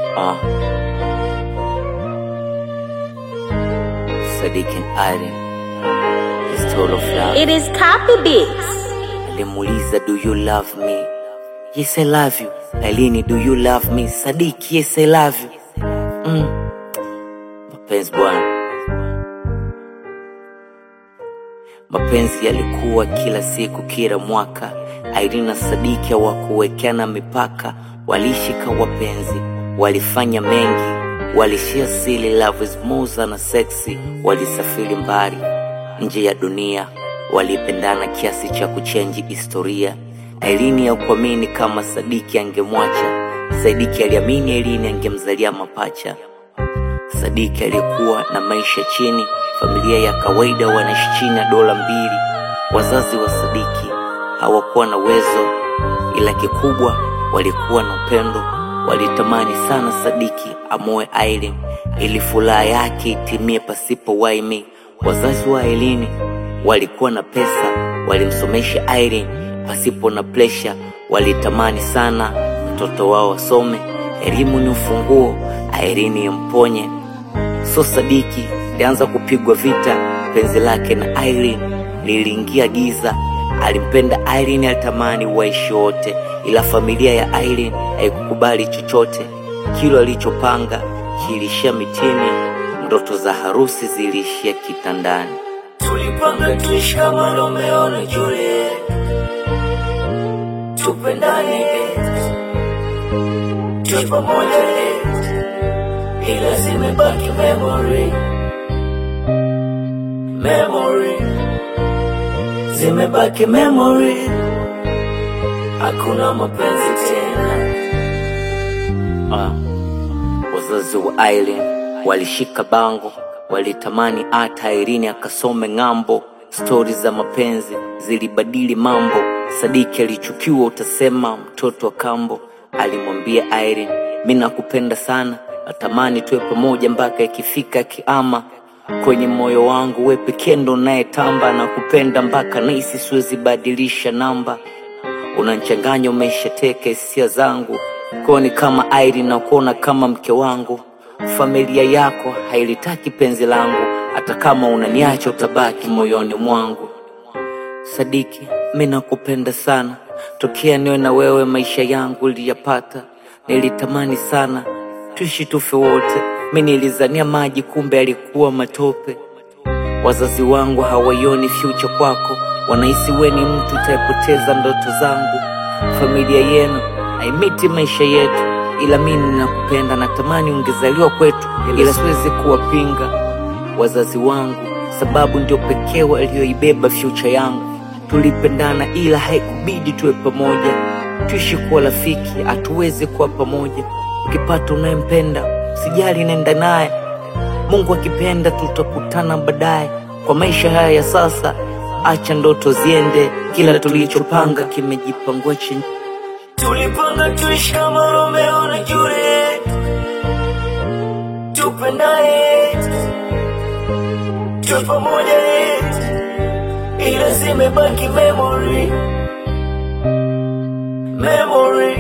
Uh. Sadiq and Irene. It's total flop. It is copy beats. Alimuuliza, do you love me? Yes, I love you. Ailini, do you love me? Sadiq, yes, I love you. Mm. Mapenzi bwana. Mapenzi yalikuwa kila siku, kila mwaka. Irene na Sadiki hawakuwekeana mipaka, walishika wapenzi, walifanya mengi, walishia sili, love is more na sexy, walisafiri mbali nje ya dunia, walipendana kiasi cha kuchenji historia. Irene hakuamini kama Sadiki angemwacha, Sadiki aliamini Irene angemzalia mapacha. Sadiki aliyekuwa na maisha chini, familia ya kawaida, wanaishi chini ya dola mbili. Wazazi wa Sadiki hawakuwa na uwezo, ila kikubwa walikuwa na upendo. Walitamani sana Sadiki amoe Irene ili furaha yake itimie pasipo waimi. Wazazi wa Irene walikuwa na pesa, walimsomesha Irene pasipo na presha. Walitamani sana mtoto wao wasome, elimu ni ufunguo, Irene imponye So Sadiki alianza kupigwa vita, penzi lake na Irene liliingia giza. Alimpenda Irene, alitamani waishi wote, ila familia ya Irene haikukubali chochote. Kilo alichopanga kilishia mitini, ndoto za harusi ziliishia kitandani. Tulipanga tuishi kama Romeo na Juliet, tupendane, tuwe pamoja, ila zimebaki memory, memory, zimebaki memory, hakuna mapenzi tena. Ah, wazazi wa Irene walishika bango, walitamani hata Irene akasome ng'ambo. Stori za mapenzi zilibadili mambo. Sadiki alichukiwa, utasema mtoto wa kambo. Alimwambia Irene, mi nakupenda sana, natamani tuwe pamoja mpaka ikifika kiama. Kwenye moyo wangu we pekee ndo unayetamba, na kupenda mpaka nahisi siwezi badilisha namba unanchanganya umeshateka hisia zangu koni kama Irene na kuona kama mke wangu. Familia yako hailitaki penzi langu, hata kama unaniacha utabaki moyoni mwangu. Sadiki, mi nakupenda sana, tokea niwe na wewe maisha yangu liyapata. Nilitamani sana tuishi tufe wote, mi nilizania maji, kumbe alikuwa matope. Wazazi wangu hawaioni future kwako, wanahisi we ni mtu utayepoteza ndoto zangu. Familia yenu haimiti maisha yetu, ila mimi ninakupenda, natamani ungezaliwa kwetu, ila siwezi kuwapinga wazazi wangu, sababu ndio pekee walioibeba future yangu. Tulipendana ila haikubidi tuwe pamoja, tuishi kuwa rafiki, hatuwezi kuwa pamoja. Ukipata unayempenda sijali, nenda naye Mungu akipenda tutakutana baadaye. Kwa maisha haya ya sasa, acha ndoto ziende, kila tulichopanga kimejipangua chini. Tulipanga tuishi kama Romeo na Juliet, tupendane, tuwe pamoja, ila zimebaki memory, memory,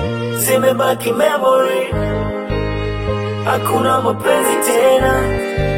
zimebaki memory, hakuna mapenzi tena.